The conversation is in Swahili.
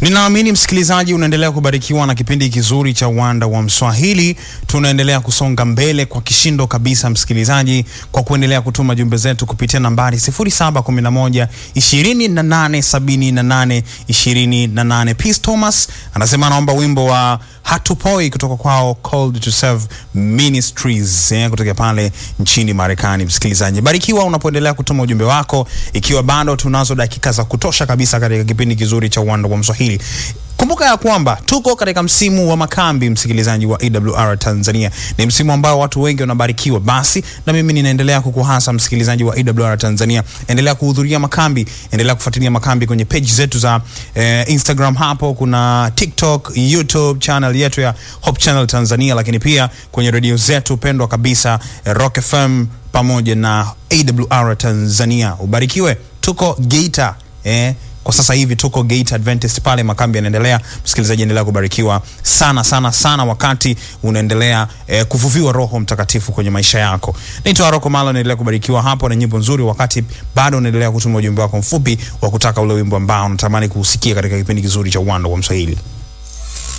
Ninaamini msikilizaji unaendelea kubarikiwa na kipindi kizuri cha Uwanda wa Mswahili. Tunaendelea kusonga mbele kwa kishindo kabisa, msikilizaji, kwa kuendelea kutuma jumbe zetu kupitia nambari 0711 2878 28. Peace Thomas anasema anaomba wimbo wa Hatupoi kutoka kwao Called to Serve Ministries eh, kutoka pale nchini Marekani. Msikilizaji, barikiwa unapoendelea kutuma ujumbe wako, ikiwa bado tunazo dakika za kutosha kabisa katika kipindi kizuri cha Uwanda wa Mswahili. Kumbuka ya kwamba tuko katika msimu wa makambi, msikilizaji wa AWR Tanzania. Ni msimu ambao watu wengi wanabarikiwa. Basi na mimi ninaendelea kukuhasa msikilizaji wa AWR Tanzania, endelea kuhudhuria makambi, endelea kufuatilia makambi kwenye page zetu za eh, Instagram, hapo kuna TikTok, YouTube channel yetu ya Hope Channel Tanzania, lakini pia kwenye redio zetu pendwa kabisa eh, Rock FM pamoja na AWR Tanzania. Ubarikiwe, tuko Geita eh, kwa sasa hivi tuko Gate Adventist pale, makambi yanaendelea. Msikilizaji, endelea kubarikiwa sana sana sana, wakati unaendelea eh, kuvuviwa Roho Mtakatifu kwenye maisha yako. Naitwa Aroko Malo, naendelea kubarikiwa hapo na nyimbo nzuri, wakati bado unaendelea kutuma ujumbe wako mfupi wa kutaka ule wimbo ambao unatamani kuusikia katika kipindi kizuri cha Uwanda wa Mswahili.